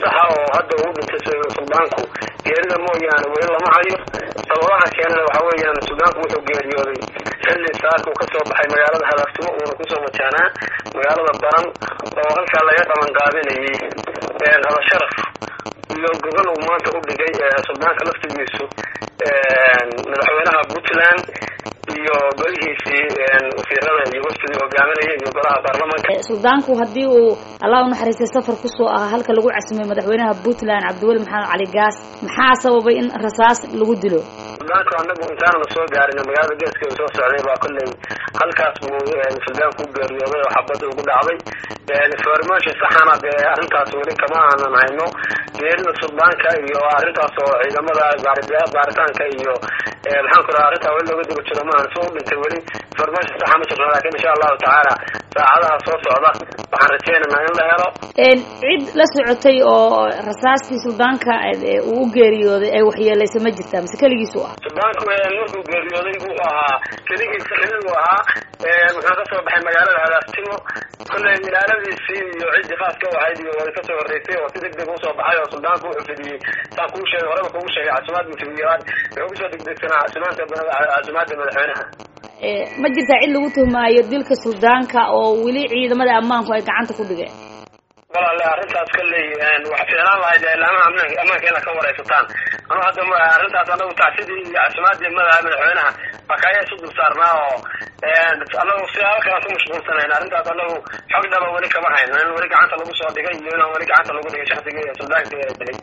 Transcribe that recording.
saxa oo hadda uu dhintay suldaanku geerida mooyaane weli lama hayo sababaha keenana waxa weeyaan suldaanku wuxuu geeriyooday xilli saaka uu kasoo baxay magaalada hadaftimo uuna kusoo wajahnaa magaalada baran oo halkaa laga qaban qaadinayay habasharaf iyo gogol uu maanta u dhigay suldaanka laftigiisu madaxweynaha puntland iyo golihiisii wasiirada iyo waftigii hogaaminaya iyo golaha baarlamanka suldaanku haddii uu allah u naxariistay safar kusoo ahaa halka lagu casimay madaxweynaha puntland cabdiweli maxamed cali gaas maxaa sababay in rasaas lagu dilo suldaanku anagu intaanana soo gaarin magaalada geeska soo socday baa kolley halkaas buu suldaanku u geeriyooday oo xabadda ugu dhacday information saxana dee arrintaas weli kama aanan hayno geerida suldaanka iyo arrintaas oo ciidamada baaritaanka iyo maxaan ku raha arrintaa weli looga daba jiro maahan soo u dhintay weli information saxa ma jirno lakin insha allahu tacaala saacadaha soo socda waxaan rajeynaynaa in la helo cid la socotay oo rasaastii suldaanka uu u geeriyooday ay waxyeelaysa ma jirtaa mise keligiisu ah suldaanku markuu geeriyooday wuxuu ahaa keligiisa keligu ahaa muxuu kasoo baxay magaalada hadaaftimo kolley ilaaladiisii iyo ciddii khaaska u ahayd iyo way kasoo horreysay oo si deg deg usoo baxay oo suldaanku wuxuu fidiyey saan kuu sheegay horeba kugu sheegay casimaad buu fidiyey wuxuu kusoo degdegsanaa casimaanta casimaadda madaxweynaha ma jirtaa cid lagu tuhmaayo dilka suldaanka oo weli ciidamada ammaanku ay gacanta ku dhigeen walaale arrintaas kolley waxa fiicnaan lahayd ilaamaha ammaanka ammaanka inaad ka waraysataan anu hadda arrintaas anagu tacsidii iyo casimaadii madaxweynaha bakayaa isu dul saarnaa oo anagu siyaabo kalaan ku mashquulsanayn arrintaas anagu xog dhaba weli kama hayno in weli gacanta lagu soo dhigay iyo inaan weli gacanta lagu dhigay shaksigii suldaanka dilay